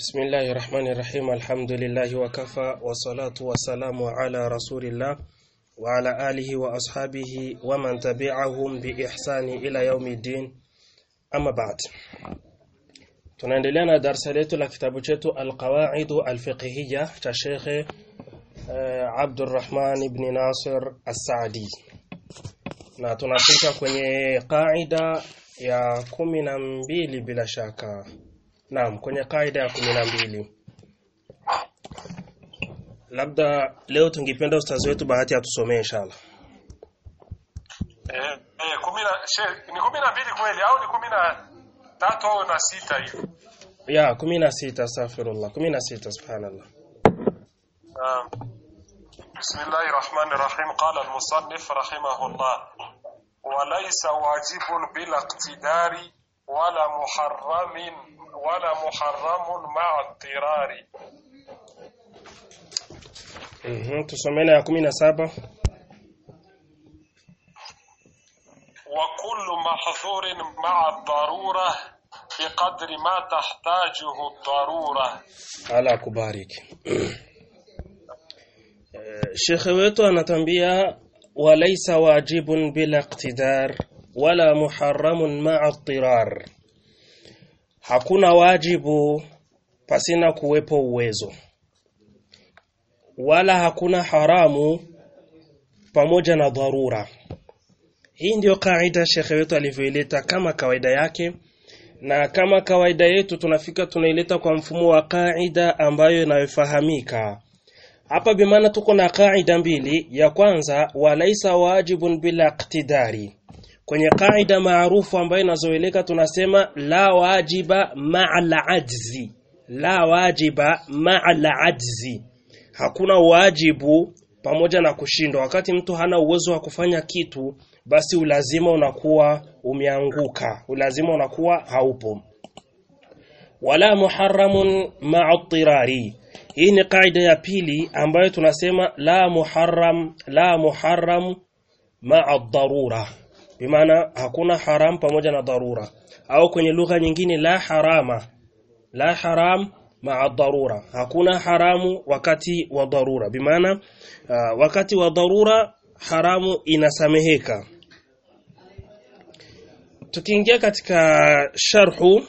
بسم الله الرحمن الرحيم الحمد لله وكفى والصلاة والسلام على رسول الله وعلى آله وأصحابه ومن تبعهم بإحسان إلى يوم الدين أما بعد tunaendelea na darasa letu la kitabu chetu alqawaidu alfiqhiyya cha shekhe uh, Abdurrahman ibn Nasir As-Saadi na tunafika kwenye qaida ya kumi na mbili bila shaka naam kwenye qaida ya kumi na mbili labda leo tungependa ustazi wetu bahati atusomee inshallah Eh, eh, kumi na she- ni kumi na mbili kweli au ni kumi na tatu au na sita hivi? ya kumi na sita astaghfirullah kumi na sita subhanallah نعم. بسم الله الرحمن الرحيم قال المصنف رحمه الله وليس واجب بلا اقتدار ولا محرم ولا محرم مع اضطرار mhm tusomene ya kumi na saba وكل محظور مع الضرورة بقدر ما تحتاجه الضرورة ala kubariki Eh, shekhe wetu anatambia walaisa wajibun bila iqtidar wala muharramun ma'a tirar hakuna wajibu pasina kuwepo uwezo wala hakuna haramu pamoja na dharura hii ndiyo kaida shekhe wetu alivyoileta kama kawaida yake na kama kawaida yetu tunafika tunaileta kwa mfumo wa kaida ambayo inayofahamika hapa bimaana tuko na kaida mbili ya kwanza walaisa wajibun bila iqtidari kwenye kaida maarufu ambayo inazoeleka tunasema la wajiba ma'a al-ajzi la wajiba ma'a al-ajzi hakuna wajibu pamoja na kushindwa wakati mtu hana uwezo wa kufanya kitu basi ulazima unakuwa umeanguka ulazima unakuwa haupo wala muharramun ma'a tirari hii ni kaida ya pili ambayo tunasema la muharram la muharram ma'a darura bimaana hakuna haram pamoja na dharura au kwenye lugha nyingine la harama la haram ma'a darura hakuna haramu wakati wa dharura bimaana uh, wakati wa dharura haramu inasameheka tukiingia katika sharhu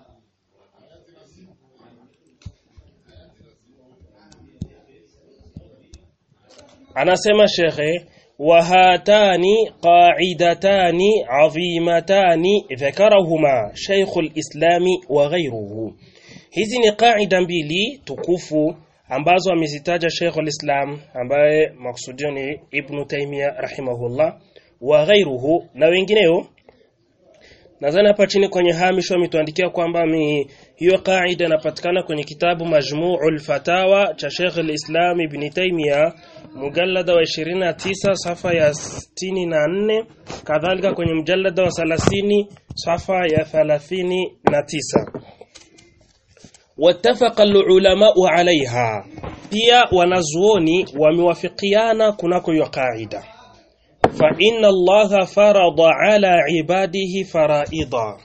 anasema shekhe wahatani qaidatani adhimatani dhakarahuma sheikhul islami wa ghayruhu hizi ni qaida mbili tukufu ambazo amezitaja Sheikhul Islam ambaye maksudio ni Ibn Taymiyyah rahimahullah wa ghairuhu na wengineo nadhani hapa chini kwenye hamisho ametuandikia kwamba mi hiyo kaida inapatikana kwenye kitabu Majmu'ul Fatawa cha Sheikh al-Islam Ibn Taymiyyah mujallada wa 29 safa ya 64 kadhalika kwenye mjallada wa 30 safa ya 39 wattafaqa al-ulama'u 'alayha pia wanazuoni wamewafikiana kunako hiyo kaida fa inna allaha farada ala ibadihi faraida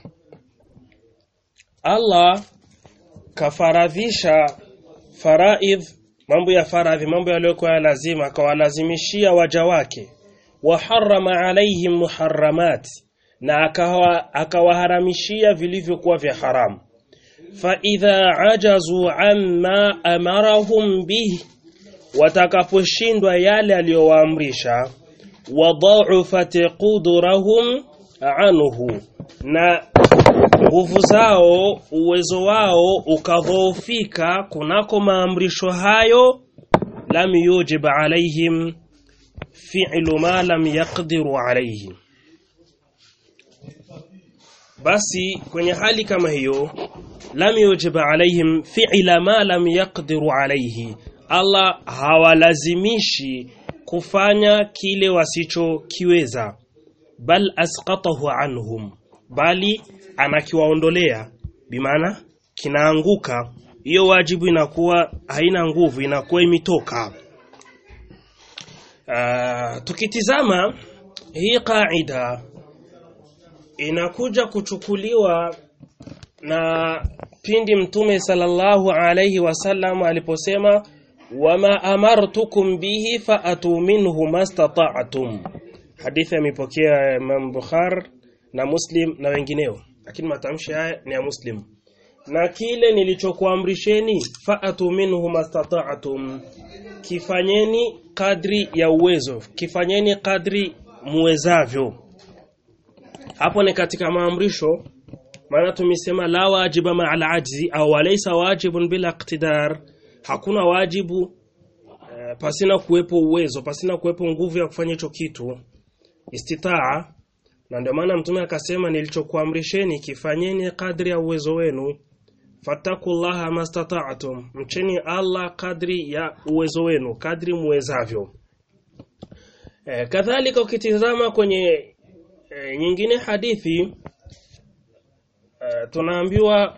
Allah kafaradhisha faraidh mambo ya faradhi mambo yaliyokuwa ya lazima akawalazimishia waja wake wa harrama alaihim muharramat na akawa akawaharamishia vilivyokuwa vya haramu فإذا عجزوا عما أمرهم به watakaposhindwa yale aliyowaamrisha wadha'ufat qudrahum anhu na nguvu zao uwezo wao ukadhoofika kunako maamrisho hayo lam yujib alaihim fi'lu ma lam yaqdiru alayhi basi kwenye hali kama hiyo lam yujib alaihim fi'la ma lam yaqdiru alayhi Allah hawalazimishi kufanya kile wasichokiweza bal asqatahu anhum bali anakiwaondolea bimaana kinaanguka hiyo wajibu inakuwa haina nguvu inakuwa imetoka uh, tukitizama hii kaida inakuja kuchukuliwa na pindi mtume sallallahu alayhi wasallam aliposema wama amartukum bihi faatu minhu mastata'tum hadithi imepokea Imam Bukhari na Muslim na wengineo lakini matamshi haya ni ya Muslim na kile nilichokuamrisheni faatu minhu mastata'tum kifanyeni kadri ya uwezo kifanyeni kadri muwezavyo hapo ni katika maamrisho maana tumesema la wajiba ma'al ajzi au walaysa wajibun bila iqtidar hakuna wajibu eh, pasina kuwepo uwezo pasina kuwepo nguvu ya kufanya hicho kitu istitaa na ndio maana mtume akasema nilichokuamrisheni kifanyeni kadri ya uwezo wenu fattakullaha mastata'tum mcheni Allah kadri ya uwezo wenu kadri muwezavyo e, kadhalika ukitizama kwenye e, nyingine hadithi e, tunaambiwa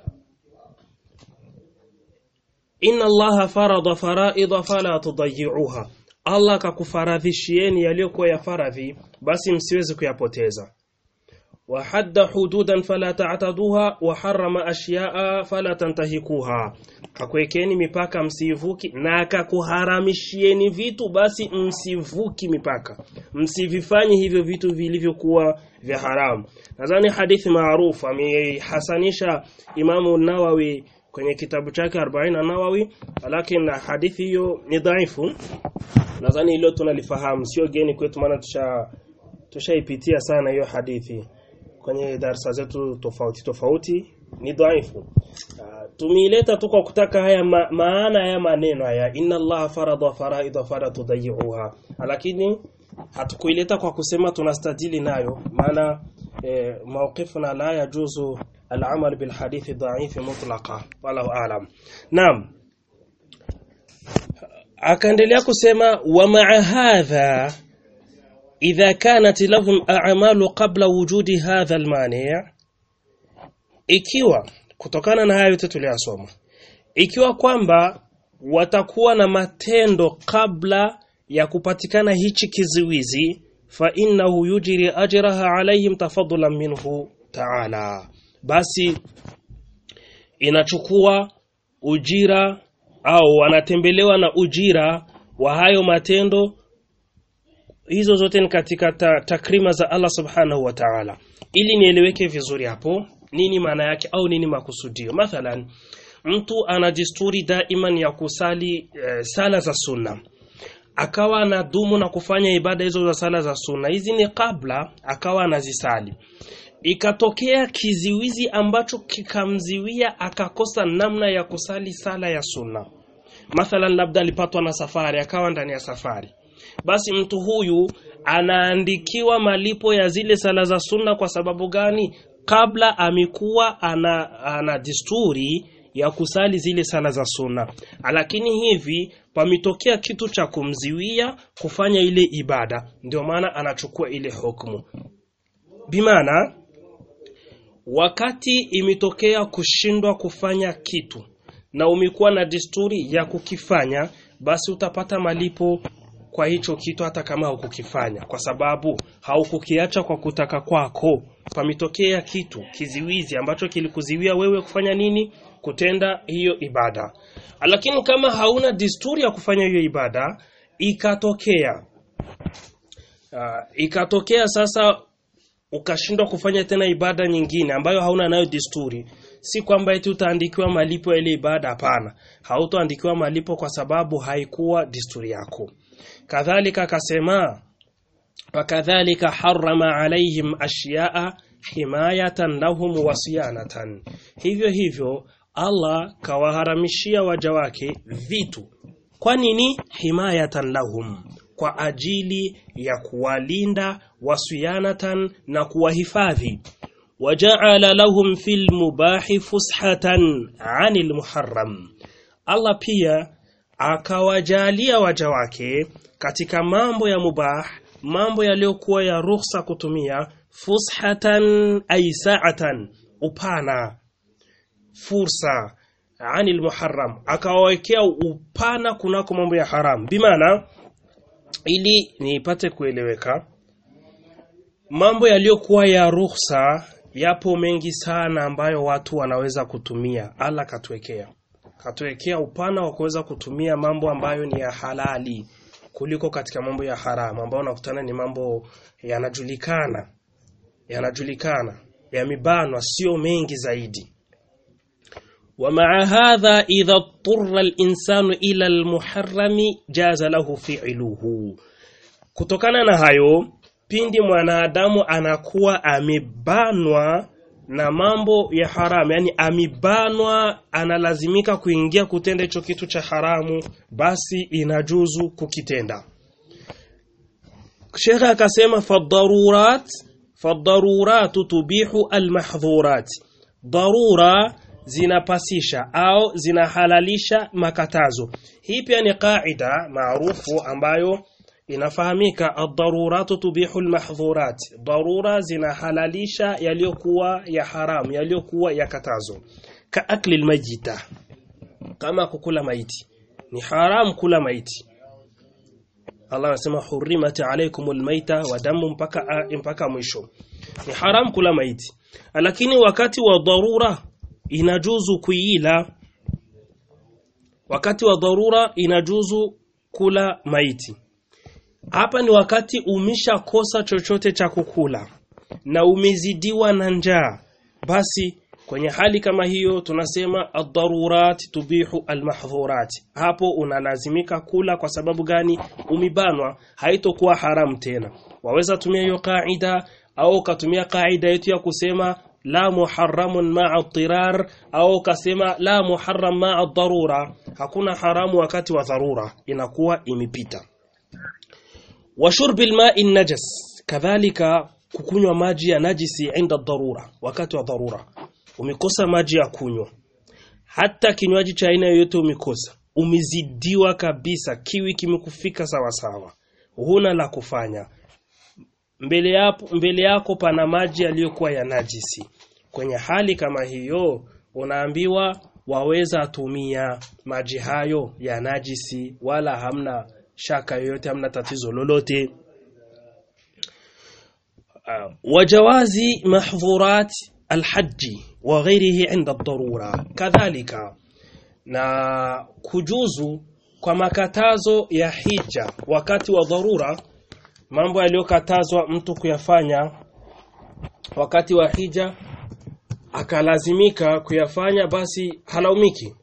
inna allaha farada faraida fala tudayi'uha Allah kakufaradhishieni yaliyokuwa ya faradhi basi msiweze kuyapoteza وحد حدودا فلا تعتدوها وحرم أشياء فلا تنتهكوها kakuwekeni mipaka msivuki na akakuharamishieni vitu basi msivuki mipaka msivifanye hivyo vitu vilivyokuwa vya haramu nadhani hadithi maarufu amehasanisha Imamu Nawawi kwenye kitabu chake 40 Nawawi lakini hadithi hiyo ni dhaifu nadhani hilo tunalifahamu sio geni kwetu maana tusha tushaipitia sana hiyo hadithi kwenye darasa zetu tofauti tofauti ni dhaifu uh, tumeileta tu kwa kutaka haya ma maana ya maneno haya inna allaha farada faraida fala tudayi'uha lakini hatukuileta kwa kusema tunastadili nayo maana eh, mawqifuna la yajuzu al-amal bil hadith dha'if mutlaqa wallahu a'lam naam akaendelea kusema wa ma'a hadha idha kanat lahum a'malu qabla wujudi hadha al-mani' ikiwa kutokana na hayo yote tuliyosoma ikiwa kwamba watakuwa na matendo kabla ya kupatikana hichi kiziwizi fa innahu yujri ajraha alaihim tafaddulan minhu ta'ala basi inachukua ujira au wanatembelewa na ujira wa hayo matendo hizo zote ni katika ta, takrima za Allah subhanahu wa ta'ala ili nieleweke vizuri hapo nini maana yake au nini makusudio mathalan mtu ana desturi daiman ya kusali e, sala za sunna akawa anadumu na kufanya ibada hizo za sala za sunna hizi ni kabla akawa anazisali ikatokea kiziwizi ambacho kikamziwia akakosa namna ya kusali sala ya sunna mathalan labda alipatwa na safari akawa ndani ya safari basi mtu huyu anaandikiwa malipo ya zile sala za sunna kwa sababu gani kabla amekuwa ana, ana desturi ya kusali zile sala za sunna lakini hivi pametokea kitu cha kumziwia kufanya ile ibada ndio maana anachukua ile hukumu bimaana wakati imetokea kushindwa kufanya kitu na umekuwa na desturi ya kukifanya basi utapata malipo kwa hicho kitu hata kama hukukifanya kwa sababu haukukiacha kwa kutaka kwako pametokea kitu kiziwizi ambacho kilikuziwia wewe kufanya nini kutenda hiyo ibada lakini kama hauna desturi ya kufanya hiyo ibada ikatokea uh, ikatokea sasa ukashindwa kufanya tena ibada nyingine ambayo hauna nayo desturi si kwamba eti utaandikiwa malipo ya ile ibada hapana hautoandikiwa malipo kwa sababu haikuwa desturi yako kadhalika akasema wakadhalika harrama alaihim ashyaa himayatan lahum wasiyanatan hivyo hivyo Allah kawaharamishia waja wake vitu kwa nini himayatan lahum kwa ajili ya kuwalinda wasiyanatan na kuwahifadhi waja'ala lahum fil mubahi fushatan 'anil muharram Allah pia akawajalia waja wake katika mambo ya mubah mambo yaliyokuwa ya ruhusa kutumia fushatan ay sa'atan upana fursa anil muharram akawawekea upana kunako mambo ya haram bimaana ili nipate kueleweka mambo yaliyokuwa ya ruhusa yapo mengi sana ambayo watu wanaweza kutumia Allah katuwekea katuwekea upana wa kuweza kutumia mambo ambayo ni ya halali kuliko katika mambo ya haramu ambayo unakutana ni mambo yanajulikana yanajulikana yamebanwa sio mengi zaidi ومع هذا إذا اضطر الإنسان إلى المحرم جاز له فعله kutokana na hayo pindi mwanadamu anakuwa amebanwa na mambo ya haramu yani amebanwa analazimika kuingia kutenda hicho kitu cha haramu basi inajuzu kukitenda Sheikh akasema fadarurat fadarurat tubihu almahdhurat darura zinapasisha au zinahalalisha makatazo hii pia ni kaida maarufu ambayo inafahamika ad-daruratu tubihu al-mahdhurat darura zinahalalisha yaliyokuwa ya haramu yaliyokuwa ya katazo ka akli al-majita kama kukula maiti ni haramu kula maiti Allah anasema hurrimat alaykum al-maita wa damu mpaka mpaka mwisho ni haramu kula maiti lakini wakati wa dharura inajuzu kuila wakati wa dharura inajuzu kula maiti hapa ni wakati umeshakosa chochote cha kukula na umezidiwa na njaa basi kwenye hali kama hiyo tunasema ad-darurat tubihu al-mahdhurat hapo unalazimika kula kwa sababu gani umibanwa haitokuwa haram tena waweza tumia hiyo kaida au katumia kaida yetu ya kusema la muharramun ma'a tirar au kasema la muharram ma'a darura hakuna haramu wakati wa dharura inakuwa imepita wa shurbil ma'i najas kadhalika kukunywa maji ya najisi inda dharura wakati wa dharura umekosa maji ya kunywa hata kinywaji cha aina yoyote umekosa umezidiwa kabisa kiwi kimekufika sawa sawa huna la kufanya mbele yako, mbele yako pana maji yaliyokuwa ya najisi kwenye hali kama hiyo unaambiwa waweza tumia maji hayo ya najisi wala hamna shaka yoyote hamna tatizo lolote uh, wajawazi mahdhurat alhaji wa ghairihi inda darura kadhalika na kujuzu kwa makatazo ya hija wakati wa dharura mambo yaliyokatazwa mtu kuyafanya wakati wa hija akalazimika kuyafanya basi halaumiki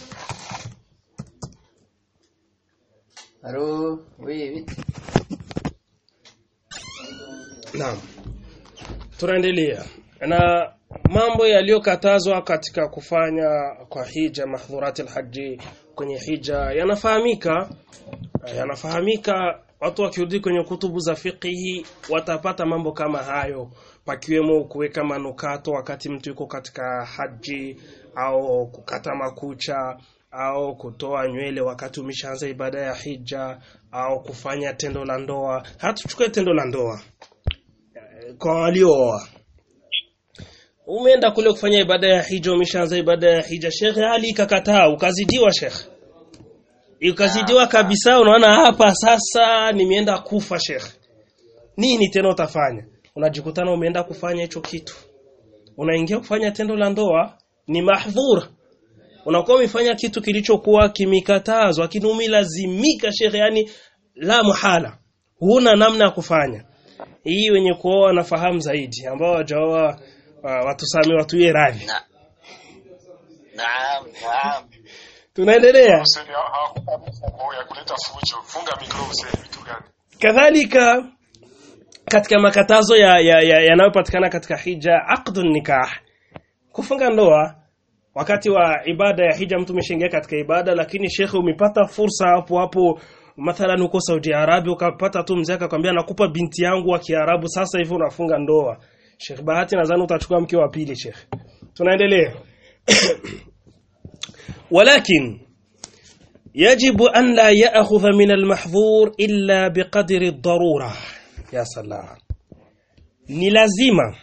Allô Oui, vite. Naam. Tunaendelea. Na mambo yaliyokatazwa katika kufanya kwa hija mahdhurati alhaji kwenye hija yanafahamika yanafahamika watu wakirudi kwenye kutubu za fiqhi watapata mambo kama hayo pakiwemo kuweka manukato wakati mtu yuko katika haji au kukata makucha au kutoa nywele wakati umeshaanza ibada ya hija au kufanya tendo la ndoa hatuchukue tendo la ndoa kwa waliooa umeenda kule kufanya ibada ya hija umeshaanza ibada ya hija shekhe hali ikakataa ukazidiwa shekhe ukazidiwa kabisa unaona hapa sasa nimeenda kufa shekhe nini tena utafanya unajikutana umeenda kufanya hicho kitu unaingia kufanya tendo la ndoa ni mahdhur unakuwa umefanya kitu kilichokuwa kimikatazwa lakini umelazimika shekhe yani la muhala huna namna ya kufanya hii wenye kuoa wanafahamu zaidi ambao wajaoa uh, watusame watuye radhi Na. Naam, naam. tunaendelea Hussein hawakupa mifumo ya kuleta fujo. Funga mikro Hussein, vitu gani? kadhalika katika makatazo ya yanayopatikana ya, ya katika hija aqdun nikah kufunga ndoa wakati wa ibada ya hija mtu umeshaingia katika ibada lakini shekhe umepata fursa hapo hapo mathalan uko Saudi Arabia ukapata tu mzee akakwambia nakupa binti yangu wa Kiarabu sasa hivi unafunga ndoa Sheikh Bahati nadhani utachukua mke wa pili Sheikh tunaendelea ولكن يجب أن لا يأخذ من المحظور إلا بقدر الضرورة يا سلام ni lazima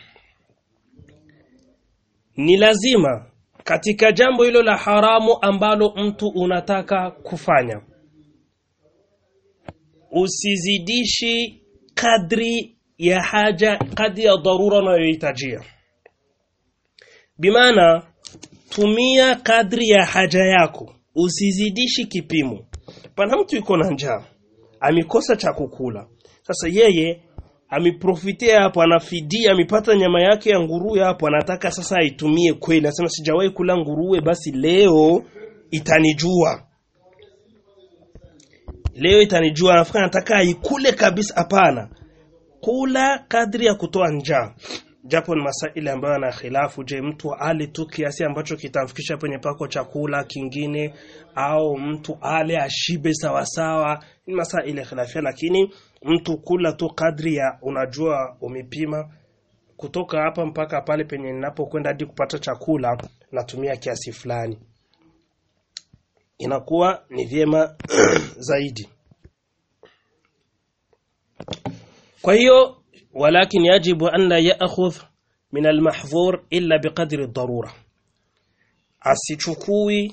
ni lazima katika jambo hilo la haramu ambalo mtu unataka kufanya usizidishi kadri ya haja kadri ya dharura unayohitajia bimaana tumia kadri ya haja yako usizidishi kipimo pana mtu yuko na njaa amekosa cha kukula sasa yeye ameprofitia hapo anafidia amepata nyama yake ya nguruwe hapo anataka sasa aitumie kweli anasema sijawahi kula nguruwe basi leo itanijua leo itanijua anafikiri anataka aikule kabisa hapana kula kadri ya kutoa njaa japo ni masaili ambayo yana khilafu je mtu ale tu kiasi ambacho kitamfikisha kwenye pako chakula kingine au mtu ale ashibe sawasawa ni masaili khilafia lakini mtu kula tu kadri ya unajua umepima kutoka hapa mpaka pale penye ninapokwenda hadi kupata chakula natumia kiasi fulani inakuwa ni vyema zaidi kwa hiyo walakin yajibu an la ya'khudh min almahdhur illa biqadri ad-darura asichukui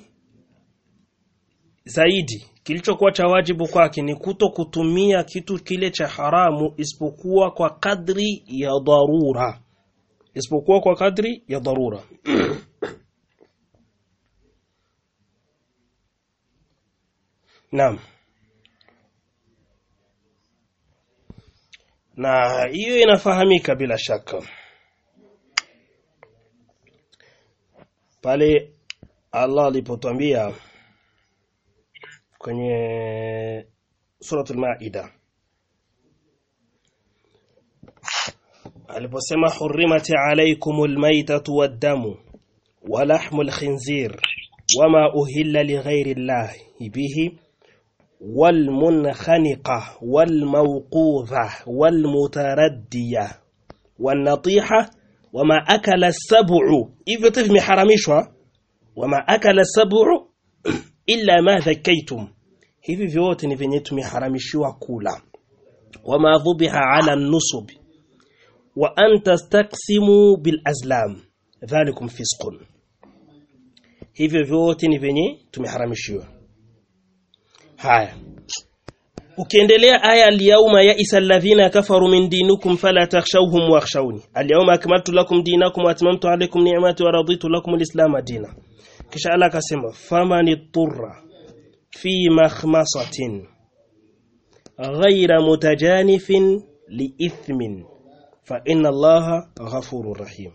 zaidi kilichokuwa cha wajibu kwake ni kuto kutumia kitu kile cha haramu isipokuwa kwa kadri ya dharura isipokuwa kwa kadri ya dharura Naam na hiyo inafahamika bila shaka pale Allah alipotwambia kwenye suratul maida aliposema hurrimat alaykumul maytatu wad-damu wa lahmul khinzir wama uhilla lighairi llahi bihi والمنخنقة والموقوذة والمتردية والنطيحة وما أكل السبع إذا تفهم حرامشها وما أكل السبع إلا ما ذكيتم hivi vyote ni venye tumeharamishiwa kula wama dhubiha ala nusub wa an tastaqsimu bil azlam dhalikum fisqun hivyo vyote ni venye tumeharamishiwa haya ukiendelea aya al-yawma ya'isa alladhina kafaru min dinikum fala takhshawhum wakhshawni al-yawma akmaltu lakum dinakum wa atmamtu alaykum ni'mati wa raditu lakum al-islam dina kisha Allah akasema famani turra fi makhmasatin ghayra mutajanifin liithmin fa inna Allaha ghafurur rahim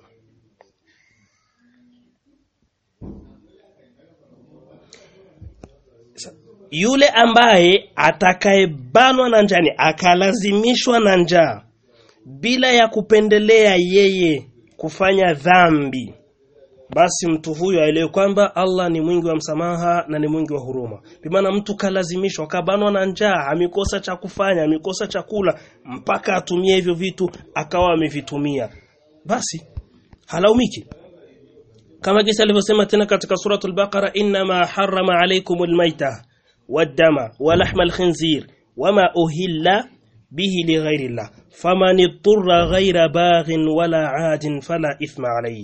yule ambaye atakayebanwa na njani akalazimishwa na njaa bila ya kupendelea yeye kufanya dhambi basi mtu huyo aelewe kwamba Allah ni mwingi wa msamaha na ni mwingi wa huruma bimaana mtu kalazimishwa kabanwa na njaa amekosa cha kufanya amekosa chakula mpaka atumie hivyo vitu akawa amevitumia basi halaumiki kama jinsi alivyosema tena katika suratul baqara inma harrama alaykumul maita والدم ولحم الخنزير وما أهل به لغير الله فمن اضطر غير باغ ولا عاد فلا إثم عليه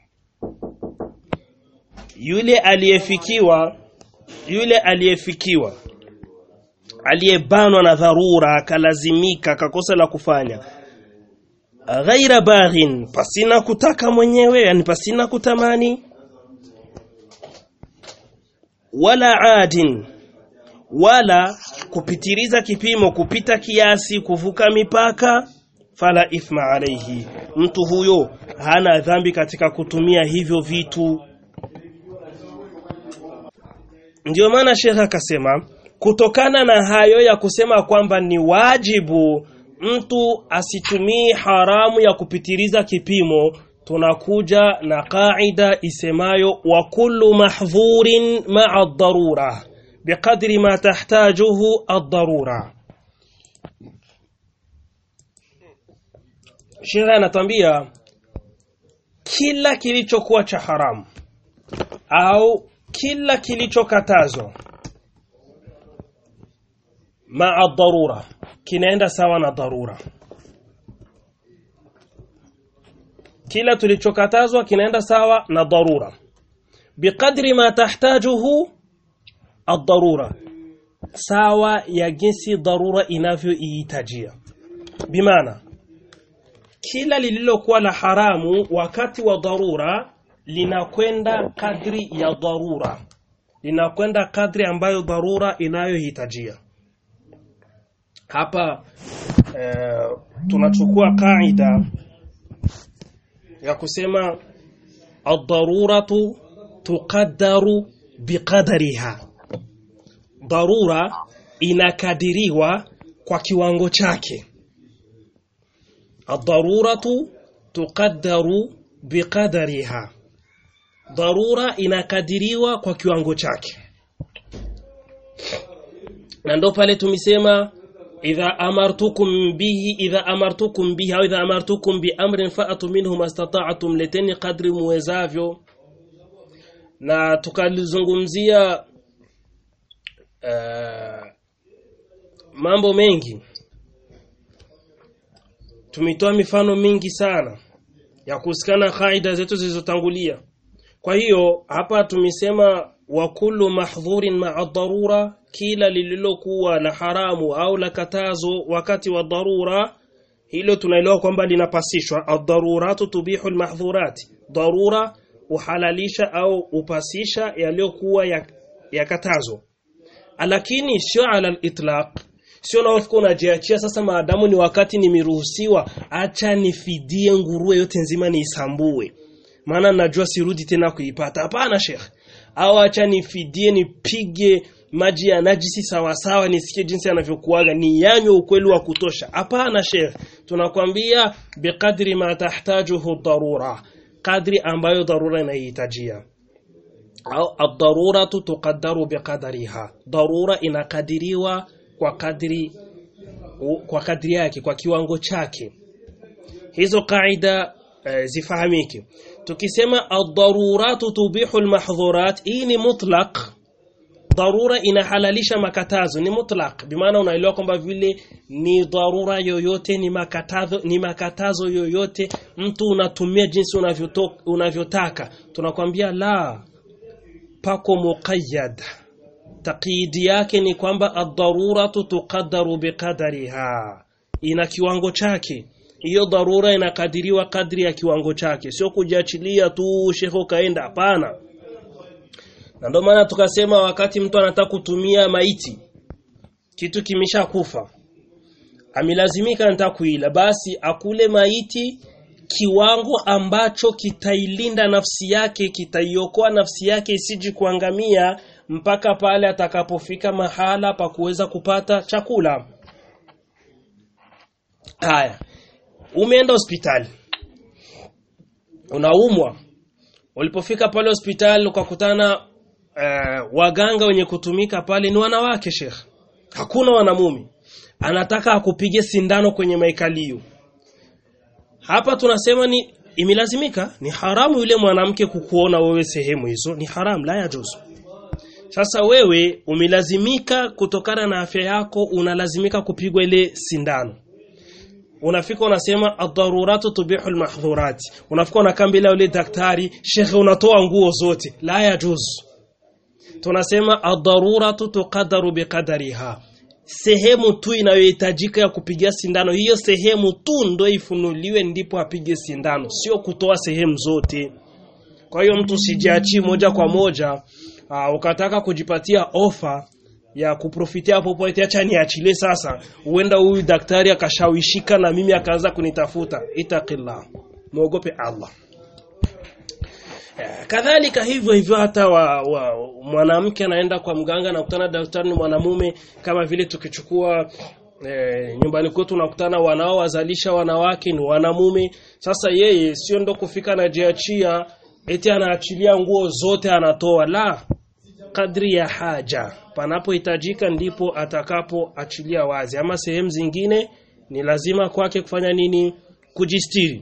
yule aliyefikiwa yule aliyefikiwa aliyebanwa na dharura akalazimika akakosa la kufanya ghaira baghin pasina kutaka mwenyewe yani pasina kutamani wala adin wala kupitiliza kipimo kupita kiasi kuvuka mipaka fala ithma alayhi mtu huyo hana dhambi katika kutumia hivyo vitu ndio maana shekha akasema kutokana na hayo ya kusema kwamba ni wajibu mtu asitumii haramu ya kupitiliza kipimo tunakuja na kaida isemayo wa kullu mahdhurin ma'a ad-darura biqadri ma tahtajuhu ad-darura Sheria anatambia kila kilichokuwa cha haramu au kila kilichokatazwa maa dharura kinaenda sawa na dharura kila tulichokatazwa kinaenda sawa na dharura biqadri ma tahtajuhu ad-darura sawa ya jinsi dharura inavyoihitajia bimaana kila lililokuwa la haramu wakati wa dharura linakwenda kadri ya dharura linakwenda kadri ambayo dharura inayohitajia hapa eh, tunachukua kaida ya kusema ad-daruratu tuqaddaru biqadariha dharura inakadiriwa kwa kiwango chake ad-daruratu tuqaddaru biqadariha dharura inakadiriwa kwa kiwango chake na ndo pale tumesema idha amartukum bihi idha amartukum bihi au idha amartukum bi amrin fa'atu minhu mastata'tum leteni kadri muwezavyo na tukalizungumzia uh, mambo mengi tumetoa mifano mingi sana ya kuhusikana kaida zetu zilizotangulia kwa hiyo hapa tumesema wa kullu mahdhurin ma'a dharura kila lililokuwa la haramu au la katazo wakati wa dharura hilo tunaelewa kwamba linapasishwa ad-daruratu tubihu al-mahdhurat dharura uhalalisha au upasisha yaliyokuwa ya, ya katazo lakini sio ala al-itlaq sio na ufiko unajiachia sasa maadamu ni wakati nimeruhusiwa acha nifidie nguruwe yote nzima niisambue maana najua sirudi tena kuipata hapana sheikh au acha nifidie nipige maji ya najisi sawa sawa nisikie jinsi yanavyokuaga ni yanywe ukweli wa kutosha hapana sheikh tunakwambia biqadri ma tahtajuhu darura kadri ambayo dharura inahitajia au ad-daruratu tuqaddaru biqadariha darura inakadiriwa kwa kadri kwa kadri yake kwa kiwango chake hizo kaida e, zifahamike tukisema ad-daruratu tubihu al-mahdhurat hii ni mutlaq dharura inahalalisha makatazo ni mutlaq bimaana unaelewa kwamba vile ni dharura yoyote ni makatazo ni makatazo yoyote mtu unatumia jinsi unavyotaka tunakwambia la pako muqayyad taqidi yake ni kwamba ad-daruratu tuqaddaru biqadariha ina kiwango chake hiyo dharura inakadiriwa kadri ya kiwango chake sio kujiachilia tu shekho kaenda hapana na ndio maana tukasema wakati mtu anataka kutumia maiti kitu kimesha kufa amelazimika anataka kuila basi akule maiti kiwango ambacho kitailinda nafsi yake kitaiokoa nafsi yake isiji kuangamia mpaka pale atakapofika mahala pa kuweza kupata chakula haya umeenda hospitali unaumwa ulipofika pale hospitali ukakutana uh, waganga wenye kutumika pale ni wanawake sheikh hakuna wanamume anataka akupige sindano kwenye maikalio hapa tunasema ni imelazimika ni haramu yule mwanamke kukuona wewe sehemu hizo ni haramu la yajuzu sasa wewe umelazimika kutokana na afya yako unalazimika kupigwa ile sindano unafika unasema ad-daruratu tubihu al-mahdhurat unafika unakaa mbele yule daktari shekhe unatoa nguo zote la yajuzu tunasema ad-daruratu tuqaddaru biqadariha sehemu tu inayohitajika ya kupigia sindano hiyo sehemu tu ndo ifunuliwe ndipo apige sindano sio kutoa sehemu zote kwa hiyo mtu sijiachi moja kwa moja aa, ukataka kujipatia ofa ya kuprofitia popote acha niachilie sasa huenda huyu daktari akashawishika na mimi akaanza kunitafuta itaqillah muogope Allah kadhalika hivyo hivyo hata wa, wa mwanamke anaenda kwa mganga na kutana daktari ni mwanamume kama vile tukichukua e, nyumbani kwetu nakutana wanaowazalisha wanawake ni wanamume sasa yeye sio ndo kufika anajiachia eti anaachilia nguo zote anatoa la kadri ya haja panapohitajika ndipo atakapoachilia wazi ama sehemu zingine ni lazima kwake kufanya nini kujistiri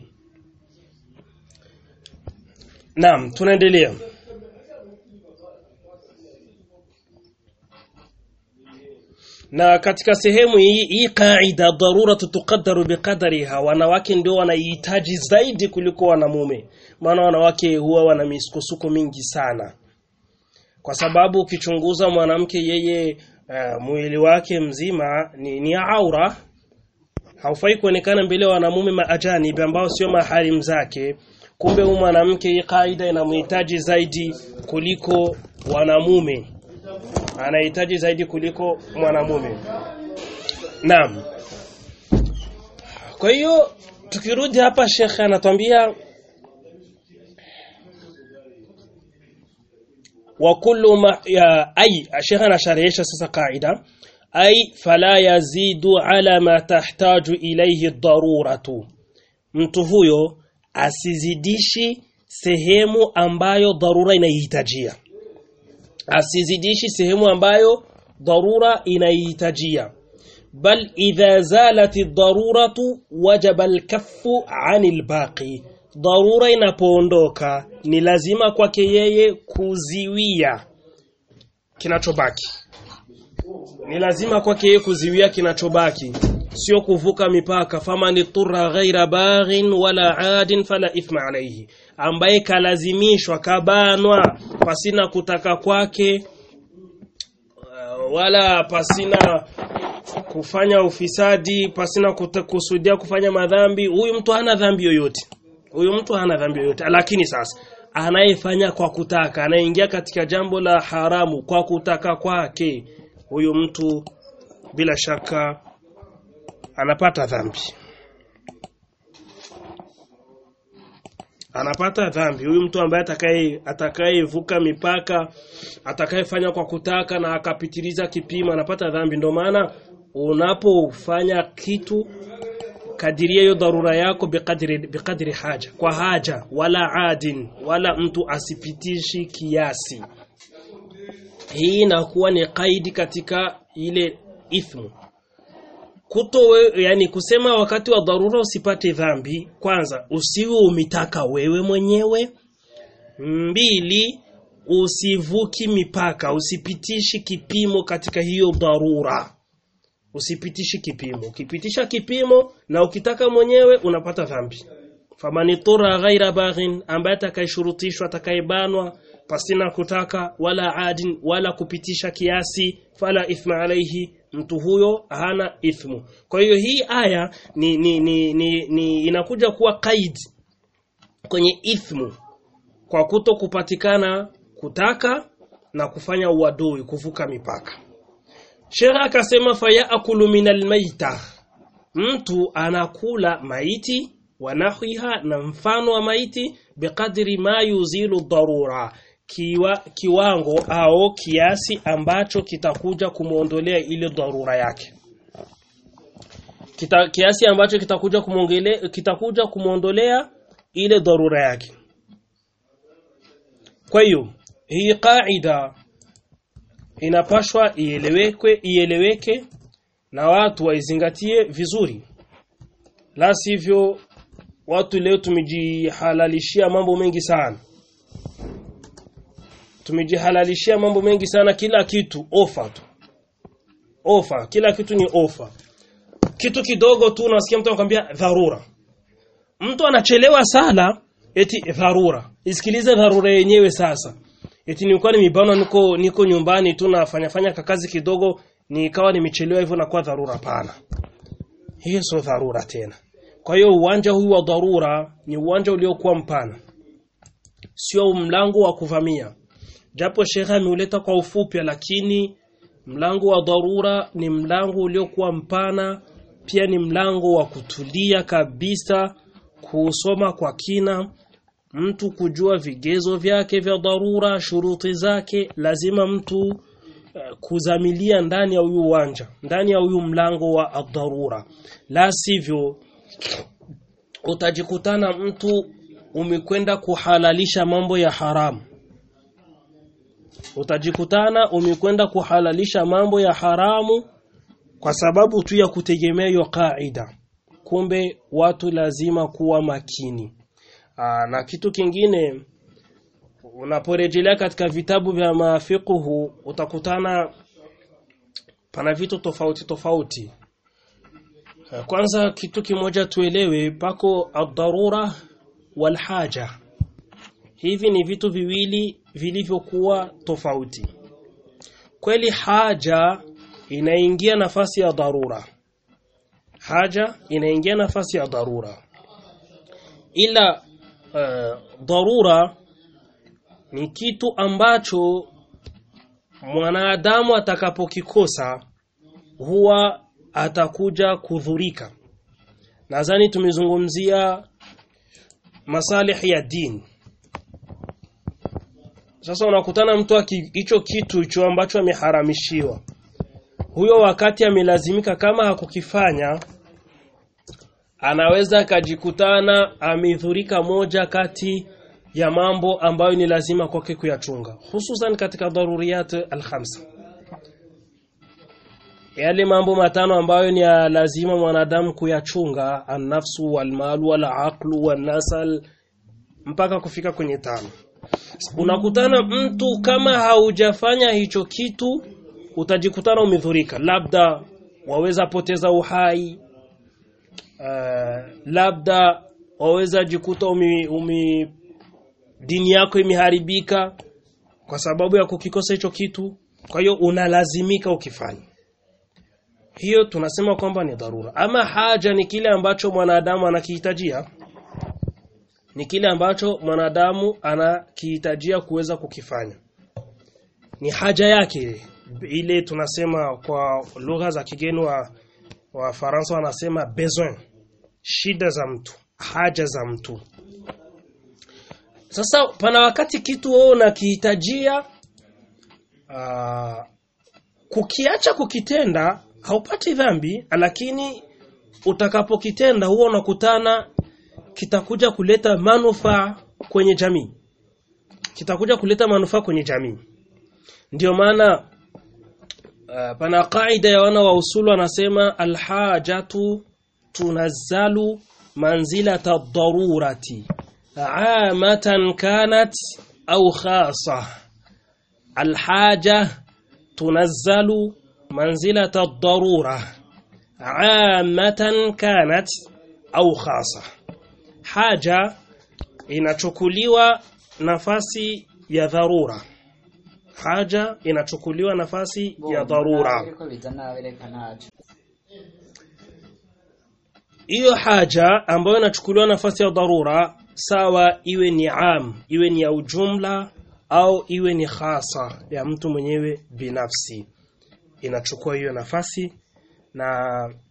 Naam, tunaendelea. Na katika sehemu hii hii kaida dharura tuqaddaru biqadariha wanawake ndio wanahitaji zaidi kuliko wanamume. Maana wanawake huwa wana misukosuko mingi sana. Kwa sababu ukichunguza mwanamke yeye uh, mwili wake mzima ni, ni aura haufai kuonekana mbele ya wanamume maajanibi ambao sio maharimu zake kumbe huyu mwanamke hii kaida inamhitaji zaidi kuliko wanamume anahitaji zaidi kuliko mwanamume naam kwa hiyo tukirudi hapa shekhe anatuambia wa kullu ma ya ay shekhe anasharehesha sasa kaida ay fala yazidu ala ma tahtaju ilayhi daruratu mtu huyo asizidishi sehemu ambayo dharura inahitajia asizidishi sehemu ambayo dharura inahitajia bal idha zalat ad-daruratu wajaba al-kaffu 'anil baqi dharura inapoondoka ni lazima kwake yeye kuziwia kinachobaki ni lazima kwake yeye kuziwia kinachobaki sio kuvuka mipaka faman turra ghaira baghin wala adin fala ithma alayhi ambaye kalazimishwa kabanwa pasina kutaka kwake uh, wala pasina kufanya ufisadi pasina kuta- kusudia kufanya madhambi huyu mtu hana dhambi yoyote huyu mtu hana dhambi yoyote lakini sasa anayefanya kwa kutaka anayeingia katika jambo la haramu kwa kutaka kwake huyu mtu bila shaka anapata dhambi anapata dhambi huyu mtu ambaye atakaye atakayevuka mipaka atakayefanya kwa kutaka na akapitiliza kipimo anapata dhambi ndio maana unapofanya kitu kadiria hiyo dharura yako biqadri biqadri haja kwa haja wala adin wala mtu asipitishi kiasi hii inakuwa ni kaidi katika ile ithmu kuto we, yani kusema wakati wa dharura usipate dhambi kwanza usiwe umitaka wewe mwenyewe mbili usivuki mipaka usipitishi kipimo katika hiyo dharura usipitishi kipimo ukipitisha kipimo na ukitaka mwenyewe unapata dhambi famani tura ghaira baghin ambaye atakayeshurutishwa atakayebanwa pasina kutaka wala adin wala kupitisha kiasi fala ithma alaihi mtu huyo hana ithmu kwa hiyo hii aya ni, ni, ni, ni, ni inakuja kuwa kaid kwenye ithmu kwa kuto kupatikana kutaka na kufanya uadui kuvuka mipaka Sheikh akasema fayaakulu minal maita mtu anakula maiti wanahwiha na mfano wa maiti biqadri ma yuzilu dharura kiwa, kiwango au kiasi ambacho kitakuja kumuondolea ile dharura yake Kita, kiasi ambacho kitakuja kumongele kitakuja kumuondolea ile dharura yake kwa hiyo hii kaida inapashwa ielewekwe ieleweke na watu waizingatie vizuri la sivyo watu leo tumejihalalishia mambo mengi sana tumejihalalishia mambo mengi sana kila kitu ofa tu ofa kila kitu ni ofa kitu kidogo tu unasikia mtu anakuambia dharura mtu anachelewa sala eti dharura isikilize dharura yenyewe sasa eti nilikuwa nimebana niko niko nyumbani tu nafanya fanya kakazi kidogo nikawa nimechelewa hivyo na kwa dharura pana hiyo sio dharura tena kwa hiyo uwanja huu wa dharura ni uwanja uliokuwa mpana sio mlango wa kuvamia japo shekha ameuleta kwa ufupi lakini mlango wa dharura ni mlango uliokuwa mpana pia ni mlango wa kutulia kabisa kusoma kwa kina mtu kujua vigezo vyake vya dharura shuruti zake lazima mtu uh, kuzamilia ndani ya huyu uwanja ndani ya huyu mlango wa dharura la sivyo utajikutana mtu umekwenda kuhalalisha mambo ya haramu utajikutana umekwenda kuhalalisha mambo ya haramu kwa sababu tu ya kutegemea hiyo kaida kumbe watu lazima kuwa makini Aa, na kitu kingine unaporejelea katika vitabu vya mafiqhu utakutana pana vitu tofauti tofauti kwanza kitu kimoja tuelewe pako ad-darura wal haja hivi ni vitu viwili vilivyokuwa tofauti kweli haja inaingia nafasi ya dharura haja inaingia nafasi ya dharura ila uh, dharura ni kitu ambacho mwanadamu atakapokikosa huwa atakuja kudhurika. Nadhani tumezungumzia masalihi ya dini. Sasa unakutana mtu hicho kitu hicho ambacho ameharamishiwa. Huyo wakati amelazimika kama hakukifanya anaweza akajikutana amedhurika moja kati ya mambo ambayo ni lazima kwake kuyachunga hususan katika daruriyat alkhamsa yale mambo matano ambayo ni ya lazima mwanadamu kuyachunga an-nafsu wal-malu wal-aqlu wan-nasal mpaka kufika kwenye tano unakutana mtu kama haujafanya hicho kitu utajikutana umedhurika labda waweza poteza uhai uh, labda waweza jikuta umi, umi dini yako imeharibika kwa sababu ya kukikosa hicho kitu kwa hiyo unalazimika ukifanye hiyo tunasema kwamba ni dharura ama haja ni kile ambacho mwanadamu anakihitajia ni kile ambacho mwanadamu anakihitajia kuweza kukifanya ni haja yake ile tunasema kwa lugha za kigeni wa wa Faransa wanasema besoin shida za mtu haja za mtu sasa pana wakati kitu wewe unakihitajia kukiacha kukitenda haupati dhambi lakini utakapokitenda huwa unakutana kitakuja kuleta manufaa kwenye jamii kitakuja kuleta manufaa kwenye jamii ndio maana uh, pana kaida ya wana wa usulu wanasema alhajatu tunazzalu manzilata darurati amatan kanat au khasa alhaja tunazzalu manzilata darura amatan kanat au khasa haja inachukuliwa nafasi ya dharura haja inachukuliwa nafasi ya dharura hiyo haja ambayo inachukuliwa nafasi ya dharura sawa iwe ni am iwe ni ya ujumla au iwe ni khasa ya mtu mwenyewe binafsi inachukua hiyo nafasi na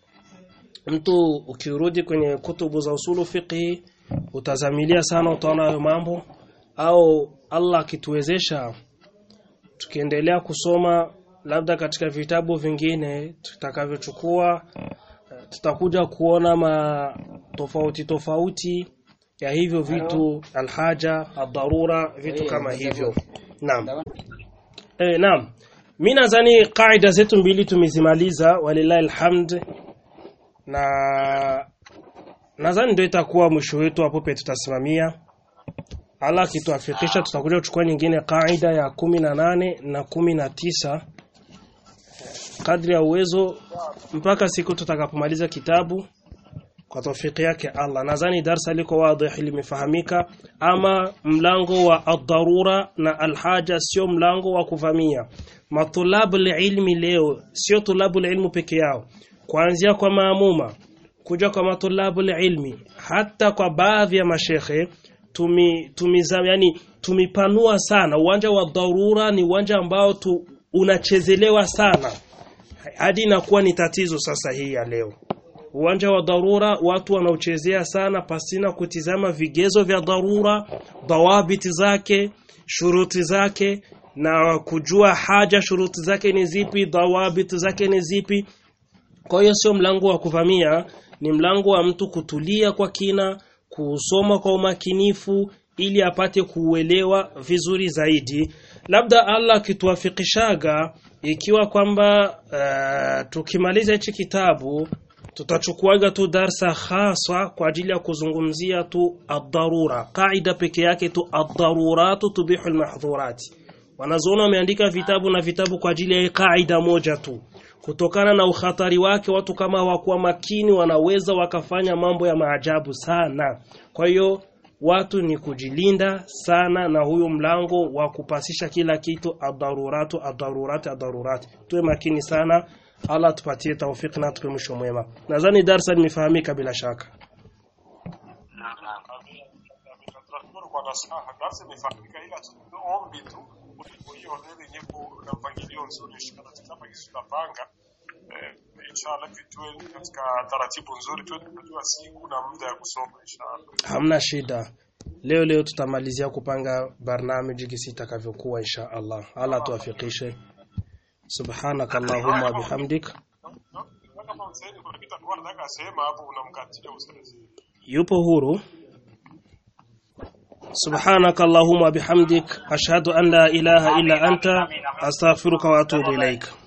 mtu ukirudi kwenye kutubu za usulu fiqhi utazamilia sana utaona hayo mambo au Allah akituwezesha tukiendelea kusoma labda katika vitabu vingine tutakavyochukua tutakuja kuona ma tofauti tofauti ya hivyo vitu alhaja adharura vitu kama hivyo naam eh naam mimi nadhani kaida zetu mbili tumezimaliza walillahi alhamd na nadhani ndio itakuwa mwisho wetu hapo pe tutasimamia Allah akituafikisha tutakuja kuchukua nyingine kaida ya kumi na nane na kumi na tisa kadri ya uwezo mpaka siku tutakapomaliza kitabu kwa tawfiki yake Allah nadhani darsa liko wazi limefahamika ama mlango wa ad-darura na al-haja sio mlango wa kuvamia matulabu ilmi leo sio tulabu ilmu peke yao kuanzia kwa maamuma kuja kwa matulabu ilmi hata kwa baadhi ya mashekhe tumi, tumiza, yani tumipanua sana uwanja wa dharura ni uwanja ambao tu, unachezelewa sana hadi inakuwa ni tatizo sasa hii ya leo uwanja wa dharura watu wanaochezea sana pasina kutizama vigezo vya dharura dawabiti zake shuruti zake na kujua haja shuruti zake ni zipi dawabiti zake ni zipi kwa hiyo sio mlango wa kuvamia ni mlango wa mtu kutulia kwa kina kusoma kwa umakinifu ili apate kuuelewa vizuri zaidi labda Allah akituafikishaga ikiwa kwamba uh, tukimaliza hichi kitabu tutachukuaga tu darsa khasa kwa ajili ya kuzungumzia tu ad-darura kaida peke yake tu ad-daruratu tubihu al-mahdhurat wanazoona wameandika vitabu na vitabu kwa ajili ya kaida moja tu kutokana na ukhatari wake watu kama hawakuwa makini wanaweza wakafanya mambo ya maajabu sana kwa hiyo watu ni kujilinda sana na huyo mlango wa kupasisha kila kitu ad-daruratu ad-darurati ad-darurati tuwe makini sana Allah tupatie tawfik na tupe mwisho mwema nadhani darsa limefahamika bila shaka kwa nasaha darasa imefahamika ila tu ombi tu kuliko hiyo ndio yenye na mpangilio nzuri inshallah tutapa kisu tutapanga eh, inshallah vitue katika taratibu nzuri tu tunajua siku na muda ya kusoma inshallah hamna shida leo leo tutamalizia kupanga barnamiji gisi itakavyokuwa insha Allah Allah tuwafikishe subhanaka allahumma bihamdik kama msaidi kuna kitu alikuwa anataka asema hapo unamkatia ustazi yupo huru سبحانك اللهم وبحمدك أشهد أن لا إله إلا أنت أستغفرك وأتوب إليك